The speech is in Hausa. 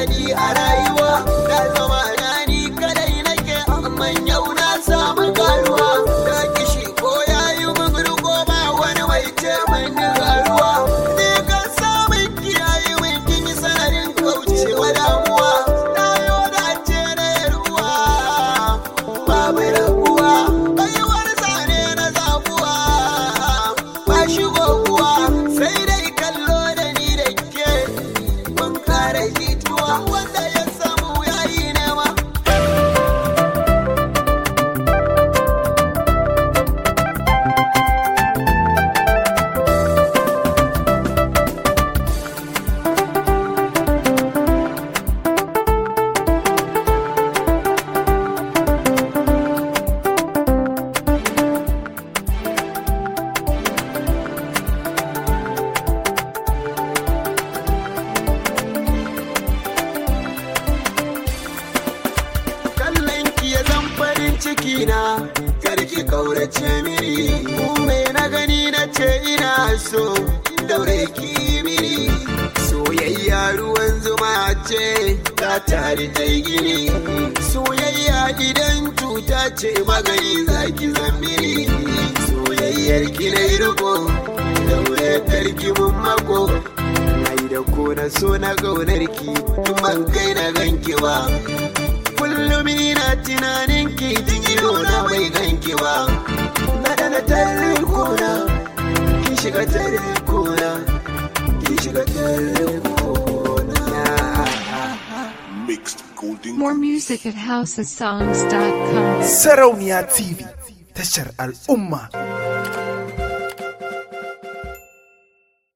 daɗi a rayuwa na zama na ni kadai nake amma yau na samu karuwa da kishi ko yayi mun riko ba wani mai ce min karuwa ni kan samun kiyaye min kin yi sanarin kaucewa damuwa na yau da ce na yarwa babu rabuwa baiwar zane na zabuwa ba shigo kuwa sai dai kallo da ni da ke mun kare jituwa wanda ya samu yayi nema kallon ki ya zan farin ciki na karki kaurace miri me na gani na ce ina so daure ki miri soyayya ruwan zuma ce ta tare ta yi gini soyayya idan cuta ce magani zaki zambiri soyayyar ki na yi riko daure karki mun mako mai da ko na so na gaunar ki ban kai na ganki ba kullum ina tunanin ki jigiro na bai ganki ba na da na tare kona ki shiga tare kona ki shiga tare kona Mixed Golden More music at housesongs.com. Sarauniya TV tashar al'umma